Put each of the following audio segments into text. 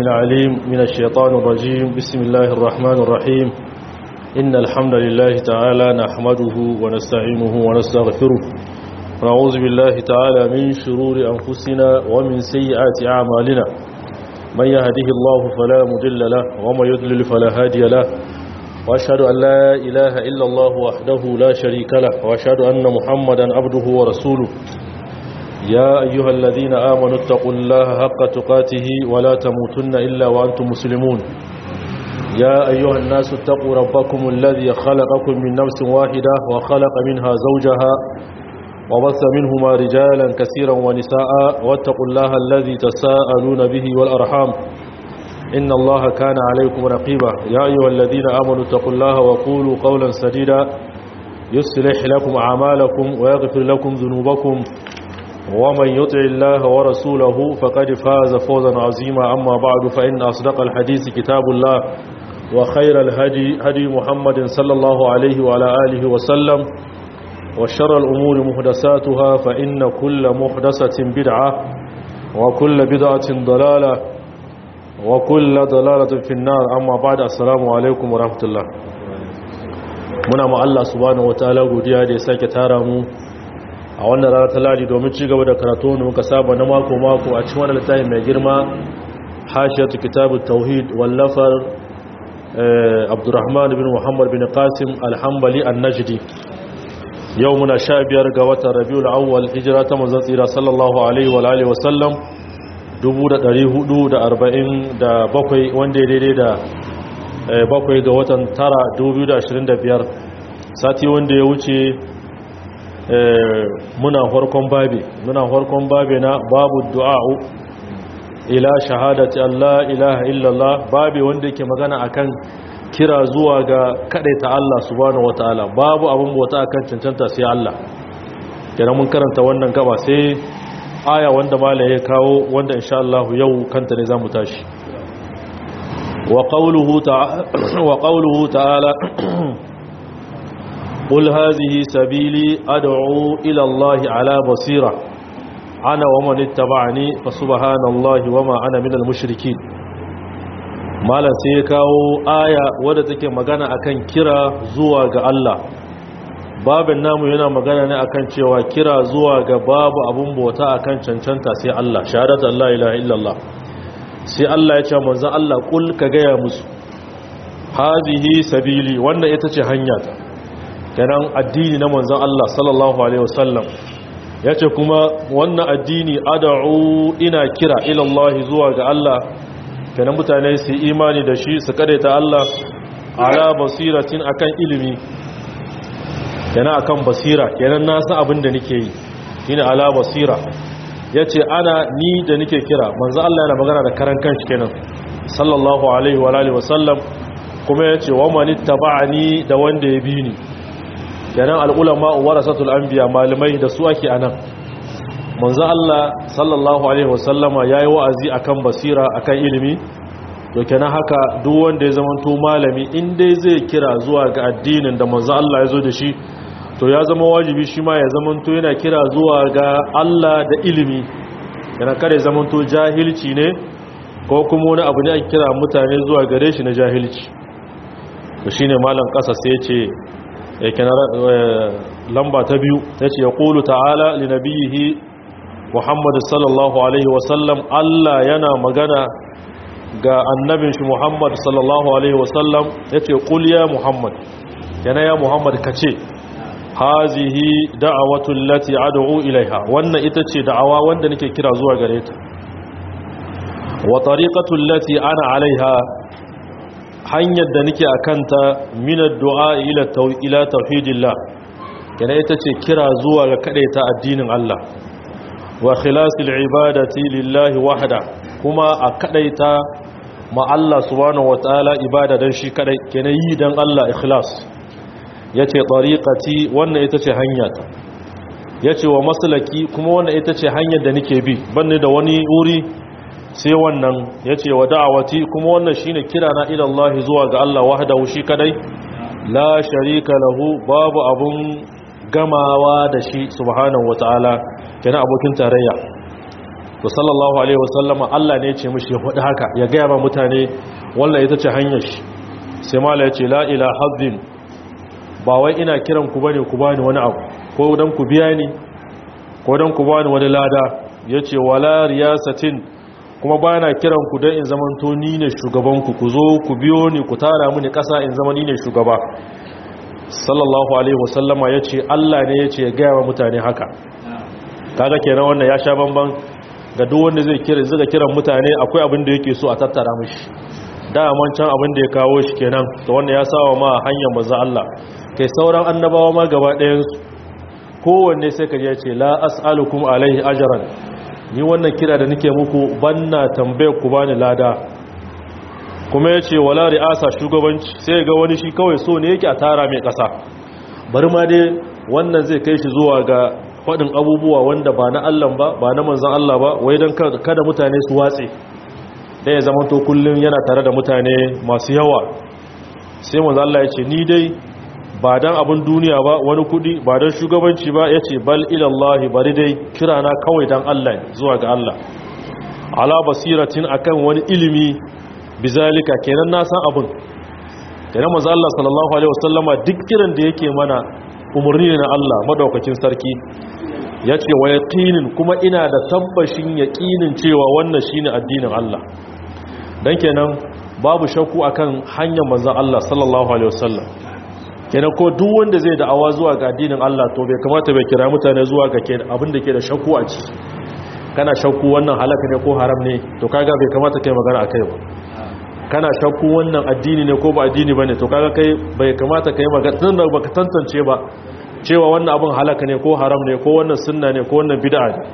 العليم من الشيطان الرجيم بسم الله الرحمن الرحيم إن الحمد لله تعالى نحمده ونستعينه ونستغفره ونعوذ بالله تعالى من شرور أنفسنا ومن سيئات أعمالنا من يهده الله فلا مضل له ومن يضلل فلا هادي له وأشهد أن لا إله إلا الله وحده لا شريك له وأشهد أن محمدا عبده ورسوله يا أيها الذين آمنوا اتقوا الله حق تقاته ولا تموتن إلا وأنتم مسلمون يا أيها الناس اتقوا ربكم الذي خلقكم من نفس واحدة وخلق منها زوجها وبث منهما رجالا كثيرا ونساء واتقوا الله الذي تساءلون به والأرحام إن الله كان عليكم رقيبا يا أيها الذين آمنوا اتقوا الله وقولوا قولا سديدا يصلح لكم أعمالكم ويغفر لكم ذنوبكم ومن يطع الله ورسوله فقد فاز فوزا عظيما أما بعد فإن أصدق الحديث كتاب الله وخير الهدي هدي محمد صلى الله عليه وعلى آله وسلم وشر الأمور محدثاتها فإن كل محدثة بدعة وكل بدعة ضلالة وكل ضلالة في النار أما بعد السلام عليكم ورحمة الله muna ma Allah subhanahu wataala godiya da ya sake tara mu a wannan rana ta ladi domin ci gaba da karatu da muka saba na mako mako a cikin wannan littafi mai girma hashiyatu kitabut tauhid wallafar Abdurrahman bin Muhammad bin Qasim al-Hanbali an-Najdi yau muna sha biyar ga watan Rabiul Awwal hijira ta manzon tsira sallallahu alaihi wa alihi wa sallam 1447 wanda ya daidai da bakwai ga watan tara 2025 sati wanda ya wuce muna farkon babi muna farkon babi na babu du'a'u ila shahadati Allah ilaha illallah babi wanda yake magana akan kira zuwa ga kadaita Allah subhanahu wataala babu abun bauta akan cancanta sai Allah kenan mun karanta wannan gaba sai aya wanda malai ya kawo wanda insha Allah yau kanta ne zamu tashi wa qawluhu ta'ala wa qawluhu ta'ala قل هذه سبيلي أدعو إلى الله على بصيرة أنا ومن اتبعني فسبحان الله وما أنا من المشركين malam sai ya kawo aya wadda take magana akan kira zuwa ga Allah babin namu yana magana ne akan cewa kira zuwa ga babu abun bauta akan cancanta sai Allah shahadatu Allah ilaha illallah sai Allah ya ce manzon Allah kul ka gaya musu hazihi sabili wannan ita ce hanya ta kenan addini na manzon Allah sallallahu alaihi wasallam yace kuma wannan addini ad'u ina kira ila Allah zuwa ga Allah kenan mutane su imani da shi su ta Allah ala basiratin akan ilimi kenan akan basira kenan na san abin da nake yi shine ala basira yace ana ni da nake kira manzon Allah yana magana da karan kanshi kenan sallallahu alaihi wa alihi wasallam kuma yace wa man ittaba'ani da wanda ya bi ni kenan al'ulama warasatul anbiya malamai da su ake anan manzo Allah sallallahu alaihi wasallama yayi wa'azi akan basira akan ilimi to kenan haka duk wanda ya zamanto malami in dai zai kira zuwa ga addinin da manzo Allah ya zo da shi to ya zama wajibi shi ma ya zamanto yana kira zuwa ga Allah da ilimi kenan kada ya zamanto jahilci ne ko kuma wani abu ne ake kira mutane zuwa gare shi na jahilci to shine malam kasa sai ya ce yake lamba ta biyu ta ce ya ƙulu ta'ala linabiyihi muhammadu sallallahu alaihi wasallam Allah yana magana ga annabin shi muhammadu sallallahu alaihi wasallam ya ce ƙul ya muhammad yana ya muhammad ka ce hazihi da'awatun lati ad'u ilaiha wannan ita ce da'awa wanda nake kira zuwa gare ta wa tariqatul lati ana alaiha hanyar da nake a kanta minar du'a ila tauhidillah kana ita ce kira zuwa ga ta addinin Allah wa khilasil ibadati lillahi wahda kuma a kadaita ma Allah subhanahu wataala ibada dan shi kadai kenan yi dan Allah ikhlas yace tariqati wannan ita ce hanyata yace wa maslaki kuma wannan ita ce hanyar da nake bi banne da wani wuri sai wannan ya ce wa da'awati kuma wannan shine kira na ilallahi zuwa ga Allah wahdahu shi kadai la sharika lahu babu abun gamawa da shi subhanahu wataala kenan abokin tarayya to sallallahu alaihi wasallama Allah ne ya ce mishi ya faɗi haka ya gaya ma mutane wannan ita ce hanyar shi sai mala ya ce la ila hazzin ba wai ina kiran ku bane ku bani wani abu ko dan ku biya ni ko dan ku bani wani lada yace wala riyasatin kuma ba na kiran ku dan in zamanto ni ne shugaban ku ku zo ku biyo ni ku tara mini kasa in zama ni ne shugaba sallallahu alaihi wasallama yace Allah ne yace ya gaya wa mutane haka kaga kenan wannan ya sha bamban ga duk wanda zai kira zai kiran mutane akwai abin da yake so a tattara mishi daman can abin da ya kawo shi kenan to wanda ya sawa ma hanyar manzo Allah kai sauran annabawa ma gaba ɗayan su kowanne sai ka je ce la as'alukum alaihi ajran ni wannan kira da nake muku banna tambayar ku bani lada kuma yace wala ri'asa shugabanci sai ga wani shi kawai so ne yake a tara mai kasa bari ma dai wannan zai kai shi zuwa ga faɗin abubuwa wanda ba na Allah ba ba na manzon Allah ba wai dan kada mutane su watse dai ya zama to kullum yana tare da mutane masu yawa sai manzo Allah ya ce ni dai ba dan abin duniya ba wani kudi ba dan shugabanci ba yace bal ila Allah bari dai kirana kawai dan Allah zuwa ga Allah ala basiratin akan wani ilimi bizalika kenan na san abin kenan manzo Allah sallallahu alaihi wasallama duk kiran da yake mana umurni ne na Allah madaukakin sarki yace wa yaqinin kuma ina da tabbashin yaqinin cewa wannan shine addinin Allah dan kenan babu shakku akan hanyar manzon Allah sallallahu alaihi wasallam kenan ko duk wanda zai da'awa zuwa ga addinin Allah to bai kamata bai kira mutane zuwa ga abin da ke da shakku a ciki kana shakku wannan halaka ne ko haram ne to kaga bai kamata kai magana akai ba kana shakku wannan addini ne ko ba addini bane to kaga kai bai kamata kai magana tun da baka tantance ba cewa wannan abin halaka ne ko haram ne ko wannan sunna ne ko wannan bid'a ne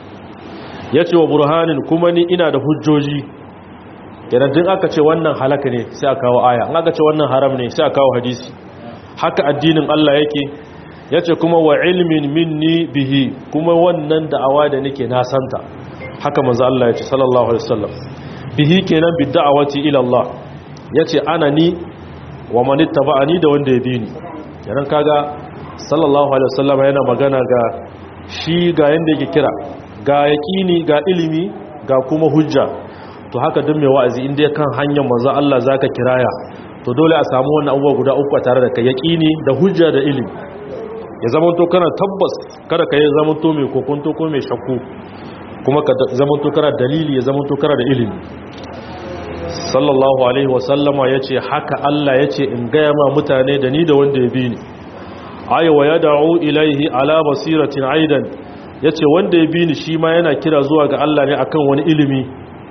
yace wa burhanin kuma ni ina da hujjoji kenan din aka ce wannan halaka ne sai a kawo aya in aka ce wannan haram ne sai a kawo hadisi haka addinin Allah yake yace kuma wa ilmin minni bihi kuma wannan da'awa da nake na santa haka manzo Allah yace sallallahu alaihi wasallam bihi kenan bi da'awati ila Allah yace ana ni wa man ittaba'ani da wanda ya bi ni kenan kaga sallallahu alaihi wasallam yana magana ga shi ga yanda yake kira ga yaqini ga ilimi ga kuma hujja to haka duk mai wa'azi inda ya kan hanyar manzo Allah zaka kiraya to dole a samu wannan abubuwa guda uku a tare da kai yaqini da hujja da ilimi ya zama to kana tabbas kada ka yi zama to mai kokonto ko mai shakku kuma ka zama to kana dalili ya zama to kana da ilimi sallallahu alaihi wa sallama yace haka Allah yace in gaya ma mutane da ni da wanda ya bi ni ayi wa yad'u ilaihi ala basiratin aidan yace wanda ya bi ni shi ma yana kira zuwa ga Allah ne akan wani ilimi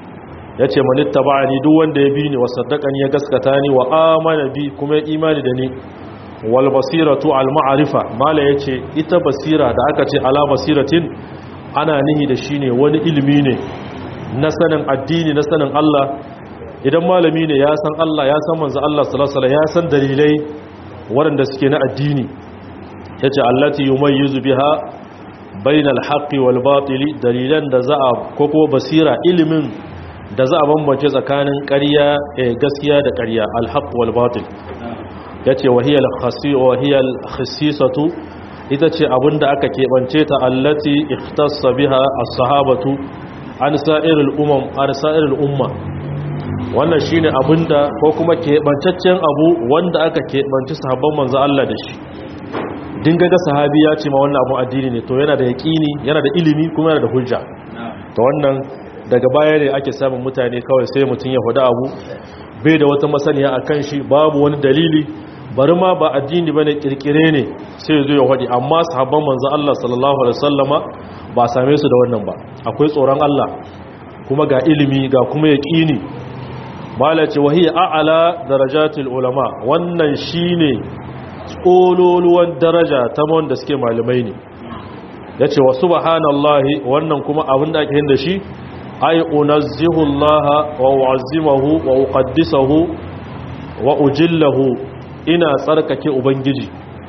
ya ce manitta ba ni duk wanda ya bi ni wa saddaqani ya gaskata ni wa amana bi kuma ya imani da ni wal basiratu al ma'rifa mala yace ita basira da aka ce ala basiratin ana nihi da shine wani ilimi ne na sanin addini na sanin Allah idan malami ne ya san Allah ya san manzo Allah sallallahu alaihi ya san dalilai waɗanda suke na addini yace allati yumayyizu biha bainal haqqi wal batili dalilan da za a koko basira ilimin da za a bambance tsakanin ƙarya gaskiya da ƙarya alhaq wal batil yace wahiyal khasi wahiyal khassisatu ita ce abinda aka keɓance ta allati ikhtassa biha as-sahabatu an sa'iril umam an sa'iril umma wannan shine abinda ko kuma keɓantaccen abu wanda aka keɓanci sahabban manzo Allah da shi dinga ga sahabi ya ce ma wannan abu addini ne to yana da yaqini yana da ilimi kuma yana da hujja to wannan daga baya ne ake samun mutane kawai sai mutum ya hudu abu bai da wata masaniya a kan shi babu wani dalili bari ma ba addini bane kirkire ne sai zo ya hudu amma sahabban manzon Allah sallallahu alaihi wasallama ba same su da wannan ba akwai tsoron Allah kuma ga ilimi ga kuma yaqini mala ce wahiya a'ala darajatul ulama wannan shine tsololuwan daraja ta wanda suke malamai ne yace wa subhanallahi wannan kuma abin da ake yin da shi ay unazzihu Allah wa u'azzimahu wa uqaddisahu wa ujillahu ina tsarkake ubangiji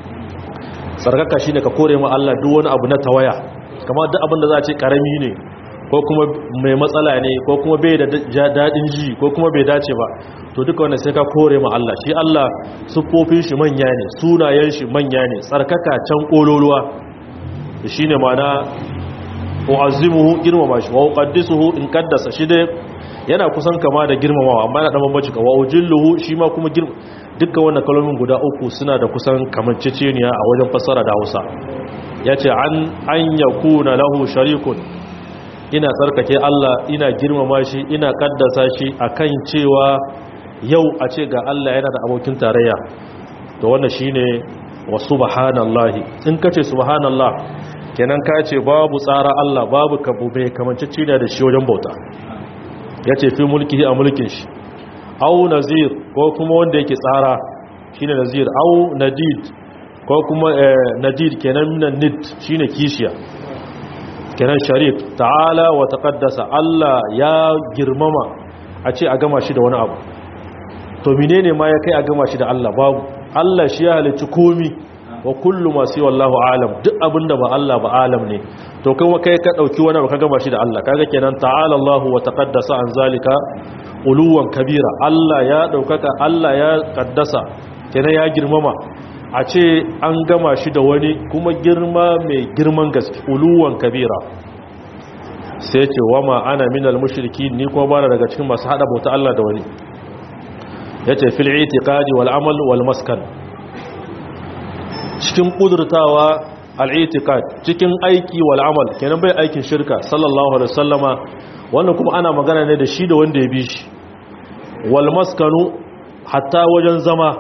tsarkaka shine ka kore ma Allah duk wani abu na tawaya kamar duk abin da za a ce karami ne ko kuma mai matsala ne ko kuma bai da dadin ji ko kuma bai dace ba to duka wannan sai ka kore ma Allah shi Allah sufofin shi manya ne sunayen shi manya ne tsarkaka can kololuwa shine ma'ana u'azzimuhu girmama shi wa uqaddisuhu in qaddasa shi dai yana kusan kama da girmamawa amma yana da bambanci ka wa ujilluhu shi ma kuma girma dukkan wannan kalmomin guda uku suna da kusan kamanceceniya a wajen fassara da Hausa yace an an yakuna lahu sharikun ina tsarkake Allah ina girmama shi ina kaddasa shi akan cewa yau a ce ga Allah yana da abokin tarayya to wannan shine wa subhanallahi in kace subhanallah kenan ka ce babu tsara Allah babu kabube kamanceceniya da shi wajen bauta yace fi mulkihi a mulkin shi au nazir ko kuma wanda yake tsara shine nazir au nadid ko kuma nadid kenan minan nid shine kishiya kenan sharif ta'ala wa taqaddasa Allah ya girmama a ce a gama shi da wani abu to menene ma ya kai a gama shi da Allah babu Allah shi ya halicci komi wa kullu ma sai wallahu alam duk abinda ba Allah ba alam ne to kuma kai ka dauki wani ba ka gama shi da Allah kaga kenan ta'ala Allah wa taqaddasa an zalika uluwan kabira Allah ya daukaka Allah ya kaddasa kenan ya girmama a ce an gama shi da wani kuma girma mai girman gaske uluwan kabira sai ce wama ana minal mushriki ni kuma bana daga cikin masu hada bauta Allah da wani yace fil itiqadi wal amal wal maskan cikin kudurtawa al itiqad cikin aiki wal amal kenan bai aikin shirka sallallahu alaihi wasallama wannan kuma ana magana ne da shi da wanda ya bi shi wal maskanu hatta wajen zama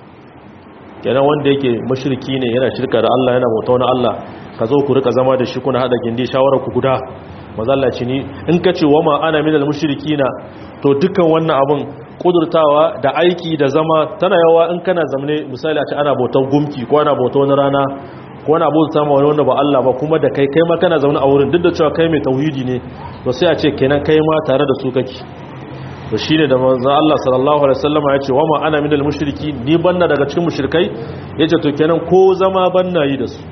kenan wanda yake mushriki ne yana shirka da Allah yana bauta wani Allah ka zo ku rika zama da shi kuna hada gindi shawarar ku guda mazallaci ni in ka ce wama ana minal mushrikina to dukkan wannan abun kudurtawa da aiki da zama tana yawa in kana zamne misali a ce ana bautar gumki ko ana bautar wani rana ko ana bautar ma wani wanda ba Allah ba kuma da kai kai ma kana zaune a wurin duk da cewa kai mai tauhidi ne to sai a ce kenan kai ma tare da su kake to shine da manzo Allah sallallahu alaihi wasallam ya ce wa ma ana minal mushriki ni banna daga cikin mushrikai yace to kenan ko zama banna yi da su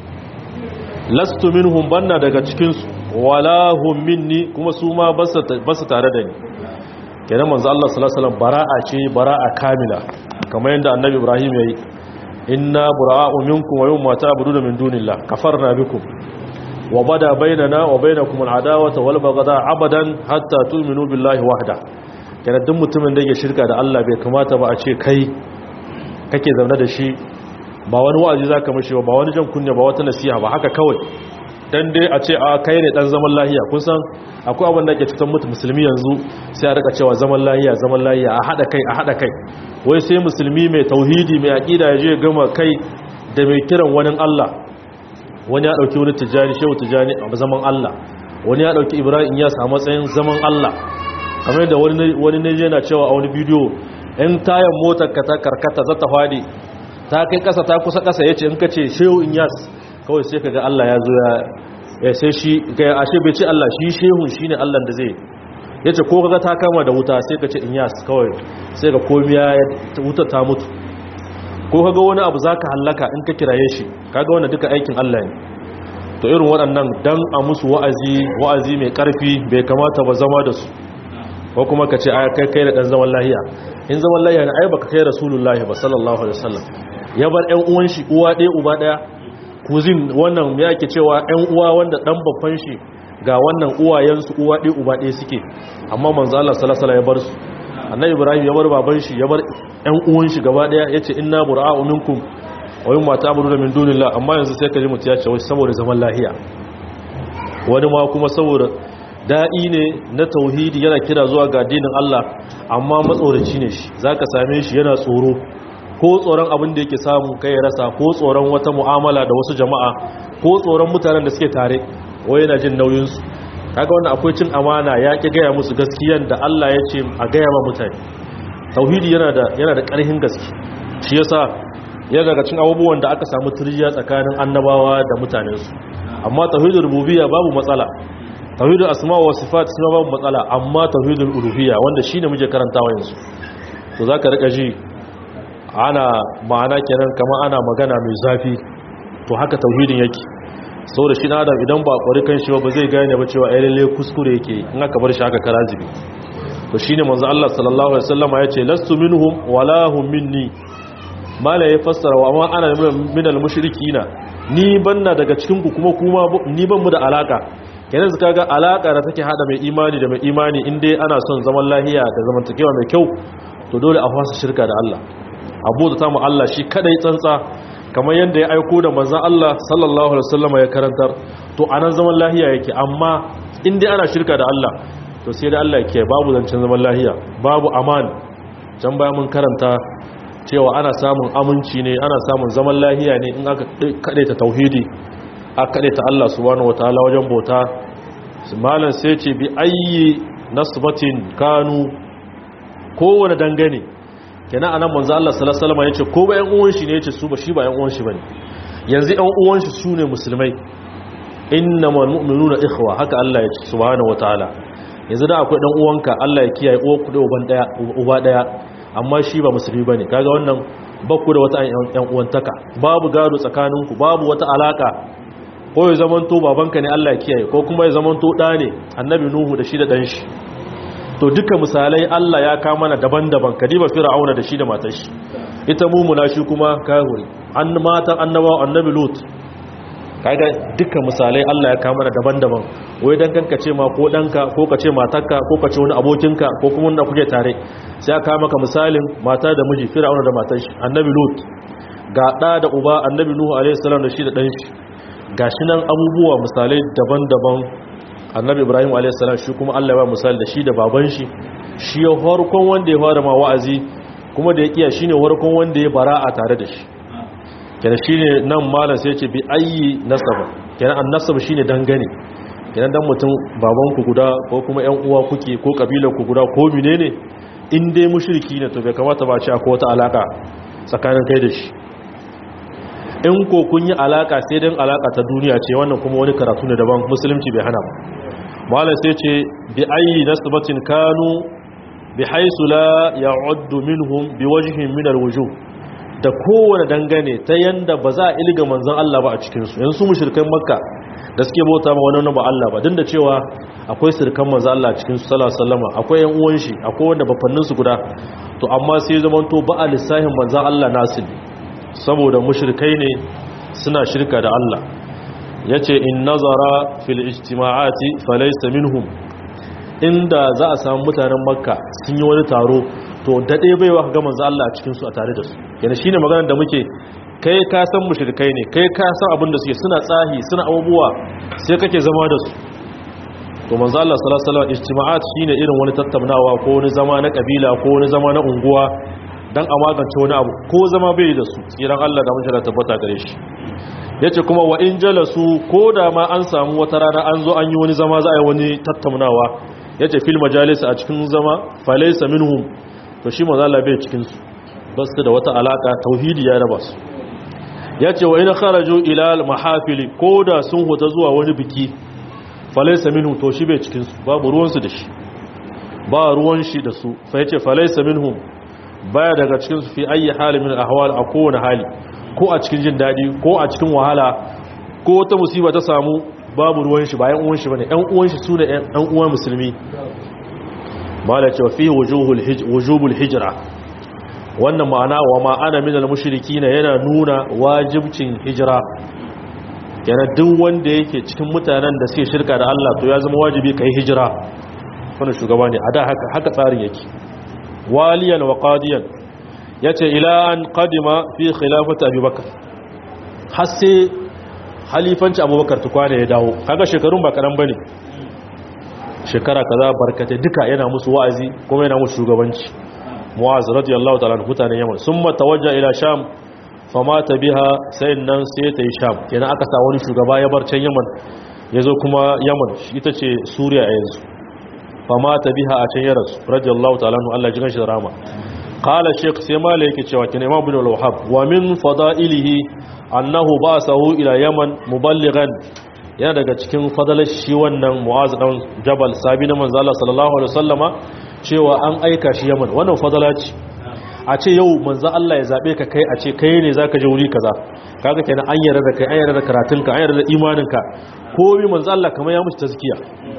lastu minhum banna daga cikin su wala hum minni kuma su ma basu tare da ni kenan manzo Allah sallallahu alaihi wasallam bara'a ce bara'a kamila kamar yadda annabi Ibrahim yayi inna bura'u minkum wa yawma ta'buduna min dunillah kafarna bikum wa bada bainana wa bainakum al'adawata wal baghdha abadan hatta tu'minu billahi wahda kenan duk mutumin da yake shirka da Allah bai kamata ba a ce kai kake zaune da shi ba wani wa'azi zaka mishi ba wani jan kunya ba wata nasiha ba haka kawai dan dai a ce a kai ne dan zaman lahiya kun san akwai abin da ke cutar mutu musulmi yanzu sai a rika cewa zaman lahiya zaman lahiya a hada kai a hada kai wai sai musulmi mai tauhidi mai aqida ya je gama kai da mai kiran wani Allah wani ya dauki wani tijani shehu tijani a zaman Allah wani ya dauki ibrahim ya samu matsayin zaman Allah kamar da wani wani ne yana cewa a wani bidiyo in tayan motar ka ta karkata za ta fadi ta kai kasa ta kusa kasa yace in kace shehu inyas kawai sai kaga Allah ya zo ya sai shi ga ashe bai ce Allah shi shehun shine Allah da zai yace ko kaga ta kama da wuta sai ka ce inyas kawai sai ga komiya wuta ta mutu ko kaga wani abu zaka hallaka in ka kiraye shi kaga wannan duka aikin Allah ne to irin waɗannan dan a musu wa'azi wa'azi mai ƙarfi bai kamata ba zama da su ko kuma ka ce a kai kai da dan zaman lahiya in zaman lahiya ne ai baka kai rasulullahi ba sallallahu alaihi wasallam ya bar ƴan uwan shi uwa ɗaya uba ɗaya kuzin wannan ya ke cewa ‘yan uwa wanda ɗan babban shi ga wannan uwayensu uwa ɗaya uba ɗaya suke amma manzo Allah salasala ya bar su annabi ibrahim ya bar baban shi ya bar ‘yan uwan shi gaba ɗaya ya ce inna bura'u minkum wa yin mata abu da min dunillah amma yanzu sai ka ji mutu ya ce wai saboda zaman lahiya wani ma kuma saboda da'i ne na tauhidi yana kira zuwa ga addinin Allah amma matsoraci ne shi zaka same shi yana tsoro ko tsoron abin da yake samu kai rasa ko tsoron wata mu'amala da wasu jama'a ko tsoron mutanen da suke tare wai yana jin nauyinsu kaga wannan akwai cin amana ya ki gaya musu gaskiyan da Allah ya ce a gaya ma mutane tauhidi yana da yana da ƙarfin gaske shi yasa yana daga cikin abubuwan da aka samu turjiya tsakanin annabawa da mutanensu amma tauhidul rububiyya babu matsala tauhidul asma wa sifat kuma babu matsala amma tauhidul uluhiyya wanda shine muke karantawa yanzu to zaka rika ji ana ma'ana kenan kama ana magana mai zafi to haka tauhidin yake saboda shi adam idan ba kwari kan shi ba zai gane ba cewa ai lalle kuskure yake in aka bar shi haka karazibi to shine manzo Allah sallallahu alaihi wasallam ya ce lastu minhum wala hum minni mala ya fassara wa amma ana minal mushrikina ni banna daga cikin ku kuma kuma ni ban mu da alaka kenan su kaga alaka da take hada mai imani da mai imani in dai ana son zaman lahiya da zamantakewa mai kyau to dole a fasa shirka da Allah abu da tamu Allah shi kadai tsantsa kamar yadda ya aiko da manzon Allah sallallahu alaihi wasallam ya karantar to anan zaman lahiya yake amma in dai ana shirka da Allah to sai da Allah yake babu zancen zaman lahiya babu aman can bayan mun karanta cewa ana samun aminci ne ana samun zaman lahiya ne in aka ta tauhidi aka ta Allah subhanahu wataala wajen bauta malam sai ce bi ayyi nasbatin kanu kowane dangane kenan anan manzo Allah sallallahu alaihi wasallam yace ko ba yan uwan shi ne yace su ba shi ba yan uwan shi bane yanzu yan uwan shi sune musulmai innamal mu'minuna ikhwa haka Allah yace subhanahu wataala yanzu da akwai dan uwanka Allah ya kiyaye uwa ku da uban daya uba daya amma shi ba musulmi bane kaga wannan bakku da wata yan uwantaka babu gado tsakaninku babu wata alaka ko ya zamanto babanka ne Allah ya kiyaye ko kuma ya zamanto da ne annabi nuhu da shi da dan shi to duka misalai Allah ya kama mana daban-daban kadiba fir'auna da shi da matar shi ita mumuna shi kuma kahuri an matan annabawa annabi lut kaga duka misalai Allah ya kama mana daban-daban wai dan kanka ce ma ko danka ko ka ce matarka ko ka ce wani abokinka ko kuma wanda kuke tare sai aka maka misalin mata da miji fir'auna da matar shi annabi lut ga da da uba annabi nuhu alaihi salam da shi da dan shi gashi nan abubuwa misalai daban-daban annabi ibrahim a.s. shi kuma allah ba misali da shi da baban shi shi ya harkon wanda ya fara ma wa'azi kuma da ya kiya shi ne harkon wanda ya bara a tare da shi kenan shi ne nan malam sai ce bi ayi nasaba kenan an nasaba shi ne dangane kenan dan mutum babanku guda ko kuma yan uwa kuke ko kabilar ku guda ko mine ne in dai mushriki ne to bai kamata ba ce akwai wata alaka tsakanin kai da shi in ko kun yi alaka sai dan alaka ta duniya ce wannan kuma wani karatu ne daban musulunci bai hana ba malam sai ce bi ayi nasbatin kanu bi haisu la ya'uddu minhum bi wajhin min alwujuh da kowane dangane ta yanda ba za a ilga manzon Allah ba a cikin su yanzu mushrikan makka da suke bauta ma wani ba Allah ba din da cewa akwai sirkan manzon Allah cikin su sallallahu alaihi wasallam akwai yan uwan shi akwai wanda bafannin su guda to amma sai zamanto ba a lissahin manzon Allah nasu saboda mushrikai ne suna shirka da Allah yace in nazara fil ijtima'ati falaysa minhum inda za a samu mutanen makka sun yi wani taro to dade baiwa ga manzo Allah a cikin su a tare da su yana shine maganar da muke kai ka san mushrikai ne kai ka san abin da suke suna tsahi suna abubuwa sai kake zama da su to manzo Allah sallallahu alaihi wasallam ijtima'at shine irin wani tattaunawa ko wani zama na kabila ko wani zama na unguwa dan a magance wani abu ko zama bai da su tsiran Allah da mun tabbata gare shi yace kuma wa in jalasu ko da ma an samu wata rana an zo an yi wani zama za a yi wani tattaunawa yace fil majalis a cikin zama falaysa minhum to shi manzo Allah bai cikin su ba su da wata alaka tauhidi ya raba su yace wa in kharaju ila al mahafili ko da sun huta zuwa wani biki falaysa minhum to shi bai cikin su babu ruwan su da shi ba ruwan shi da su fa yace falaysa minhum baya daga cikin su fi ayi hali min ahwal a kowane hali ko a cikin jin dadi ko a cikin wahala ko wata musiba ta samu babu ruwan shi bayan uwan shi bane ɗan uwan shi sune ɗan uwan musulmi mala cewa fi wujuhul wujubul hijra wannan ma'ana wa ma'ana min al mushrikina yana nuna wajibcin hijira yana duk wanda yake cikin mutanen da suke shirka da Allah to ya zama wajibi kai hijira wannan shugaba ne a da haka haka tsarin yake waliyan wa qadiyan yace ila an qadima fi khilafati abubakar har sai halifanci abubakar tukwane ya dawo kaga shekarun ba karan bane shekara kaza barkate duka yana musu wa'azi kuma yana musu shugabanci mu'az radiyallahu ta'ala anhu mutanen yaman summa tawajja ila sham famata biha sai nan sai ta yi sham kenan aka sa wani shugaba ya bar can yaman yazo kuma yaman ita ce suriya a yanzu famata biha a can yaras radiyallahu ta'ala anhu Allah jigan shi da rama qala shaykh sai mala yake cewa kin imam ibn al-wahhab wa min fada'ilihi annahu ba'sahu ila yaman muballighan yana daga cikin fadalar shi wannan mu'az dan jabal sabi na manzo Allah sallallahu alaihi wasallama cewa an aika shi yaman wannan fadala ce a ce yau manzo Allah ya zabe ka kai a ce kai ne zaka je wuri kaza kaga kenan an yarda da kai an yarda da karatunka an yarda da imaninka komai manzo Allah kamar ya mushi tazkiya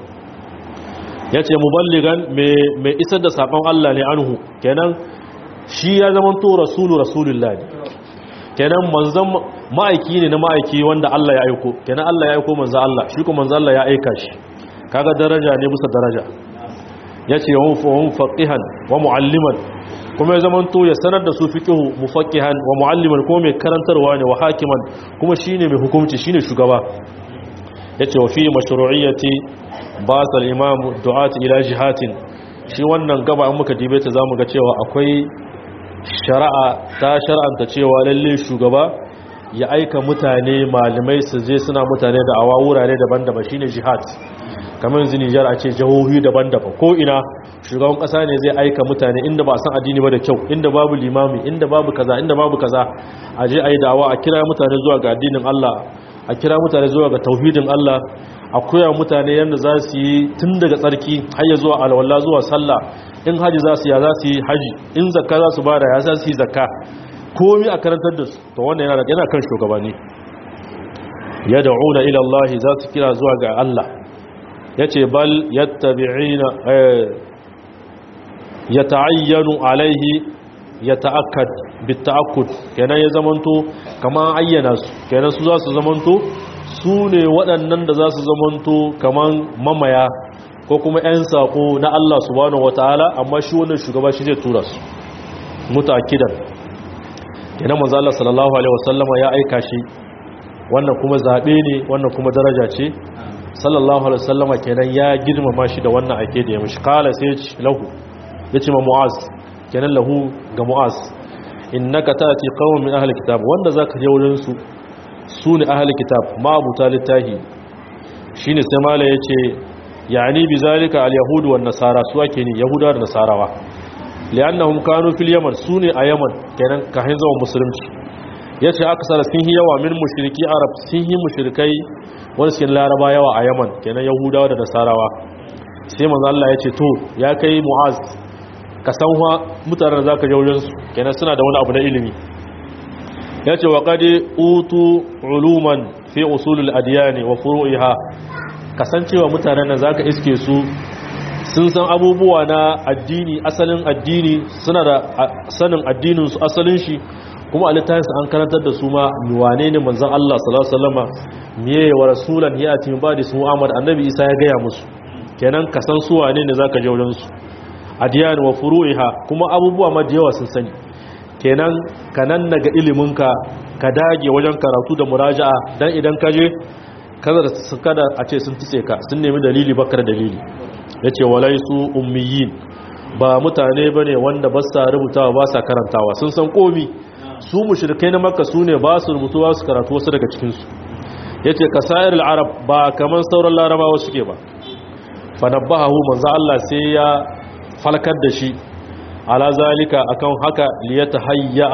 ya ce muballigan mai isar da saƙon Allah ne anhu kenan shi ya zama to rasulu rasulullah ne kenan manzan ma'aiki ne na ma'aiki wanda Allah ya aiko kenan Allah ya aiko manzan Allah shi kuma manzan Allah ya aika shi kaga daraja ne bisa daraja yace wa hum faqihan wa mualliman kuma ya zamanto ya sanar da su fiqhu mufaqihan wa mualliman kuma mai karantarwa ne wa hakiman kuma shine mai hukunci shine shugaba yace wa fi mashru'iyyati ba'sa al-imam du'at ila jihatin shi wannan gaba in muka dibe ta zamu ga cewa akwai shari'a ta shar'anta cewa lalle shugaba ya aika mutane malamai su je suna mutane da awa wurare daban-daban shine jihad kamar yanzu Nijar a ce jihohi daban-daban ko ina shugaban kasa ne zai aika mutane inda ba san addini ba da kyau inda babu limami inda babu kaza inda babu kaza a je ayi dawa a kira mutane zuwa ga addinin Allah a kira mutane zuwa ga tauhidin Allah a koya mutane yadda za su yi tun daga tsarki har ya zuwa alwala zuwa sallah in haji za su ya za su yi haji in zakka za su bada ya za su yi zakka komi a karantar da su to wannan yana yana kan shugabanni yad'una ila Allah za su kira zuwa ga Allah yace bal yattabi'ina yata'ayyanu alaihi yata'akkad bita'akkud kenan ya zamanto kaman ayyana su kenan su za su zamanto su ne waɗannan da za su zamanto kaman mamaya ko kuma 'yan saƙo na Allah subhanahu wataala amma shi wannan shugaba shi zai tura su mutakidan kenan manzo Allah sallallahu alaihi wasallama ya aika shi wannan kuma zabe ne wannan kuma daraja ce sallallahu alaihi wasallama kenan ya girmama shi da wannan ake da ya mishi kala sai ya ci lahu ya ce ma mu'az kenan lahu ga mu'az innaka tati qauman min ahli kitab wanda zaka je wurin su su ne ahli kitab ma abuta littahi shine sai mala yace yani bizalika al-yahud wan nasara su ake ni yahuda da nasarawa li'annahum kanu fil yaman sune a yaman kenan kahin zaman musulunci yace aksara sun yi yawa min mushriki arab sun yi mushrikai wani sun laraba yawa a yaman kenan yahudawa da nasarawa sai manzo Allah yace to ya kai mu'az ka san wa mutanen zaka je wurin su kenan suna da wani abu na ilimi yace wa qad utu uluman fi usulul adyan wa furu'iha kasancewa mutanen nan zaka iske su sun san abubuwa na addini asalin addini suna da sanin addinin su asalin shi kuma a littafinsa an karantar da su ma wane ne manzon Allah sallallahu alaihi wasallama miye wa rasulan ya ati ba da su Muhammad annabi Isa ya gaya musu kenan ka san su wane ne zaka je wurin su adiyan wa furu'iha kuma abubuwa ma da yawa sun sani kenan kanan naga iliminka ka dage wajen karatu da muraja'a dan idan ka je kada su kada a ce sun tutse ka sun nemi dalili bakar dalili yace walaisu ummiyin ba mutane bane wanda ba sa rubutawa ba sa karantawa sun san komi su mushrikai na makka su ne ba su rubutu ba su karatu wasu daga cikin su yace kasair al-arab ba kaman sauran larabawa suke ba fa nabbahu manzo Allah sai ya falkar da shi ala zalika akan haka liyatahayya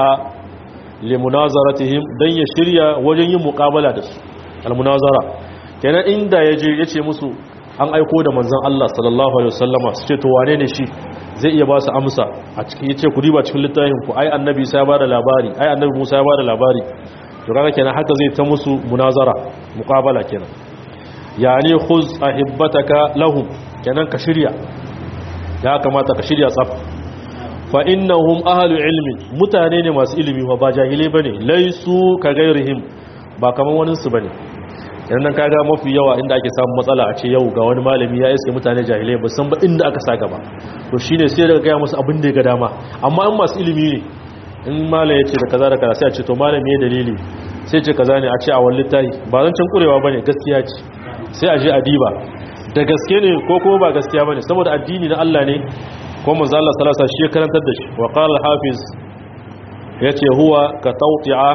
limunazaratihim dan ya shirya wajen yin muqabala da su almunazara kenan inda yaje yace musu an aiko da manzon Allah sallallahu alaihi wasallama su ce to wane ne shi zai iya ba su amsa a cikin yace ku riba cikin littafin ku ai annabi sai ya bada labari ai annabi Musa ya bada labari to kaga kenan haka zai ta musu munazara muqabala kenan yani khuz ahibbataka lahum kenan ka shirya ya kamata ka shirya tsaf fa innahum ahlu ilmi mutane ne masu ilimi ba jahilai bane laisu ka gairihim ba kaman wani su bane yanzu nan kaga mafi yawa inda ake samun matsala a ce yau ga wani malami ya iske mutane jahilai ba san ba inda aka sa gaba to shine sai daga gaya musu abin da ya ga dama amma in masu ilimi ne in malam ya ce da kaza da kaza sai a ce to malami ya dalili sai ce kaza ne a ce a wani littafi ba zan can kurewa bane gaskiya ce sai a je a diba da gaske ne ko kuma ba gaskiya bane saboda addini na Allah ne ko manzo Allah sallallahu alaihi wasallam shi ya karantar da shi wa qala al-hafiz yace huwa ka tawti'a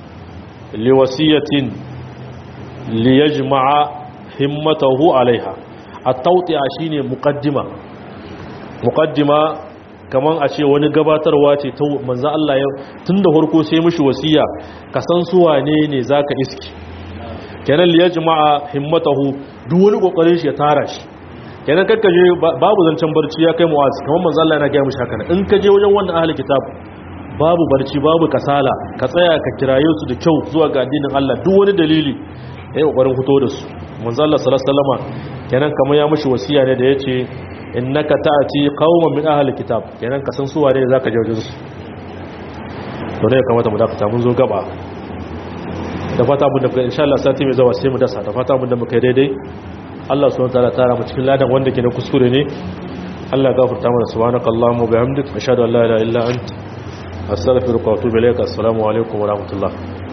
liwasiyatin liyajma'a himmatahu alaiha at-tawti'a shine muqaddima muqaddima kaman a ce wani gabatarwa ce ta manzo Allah ya tunda farko sai mishi wasiya ka san su wane ne zaka iski kenan liyajma'a himmatahu duk wani kokarin shi ya tara shi kenan kakka je babu zancen barci ya kai mu'az kaman manzo Allah yana ga mishi haka in ka je wajen wannan ahli kitab babu barci babu kasala ka tsaya ka kiraye su da kyau zuwa ga addinin Allah duk wani dalili ya yi kokarin fito da su manzo Allah sallallahu alaihi wasallam kenan kamar ya mishi wasiya ne da yace innaka ta'ati qauman min ahli kitab kenan ka san su wane ne zaka je wajen su to ne kamata mu dakata mun zo gaba da fata mun da insha Allah sati mai zawa sai mu dasa da fata mun da muka daidai Allah subhanahu wataala tara mu cikin ladan wanda ke na kuskure ne Allah gafarta mana subhanakallahumma bihamdika ashhadu an la ilaha illa anta astaghfiruka wa atubu ilaik assalamu alaikum wa rahmatullah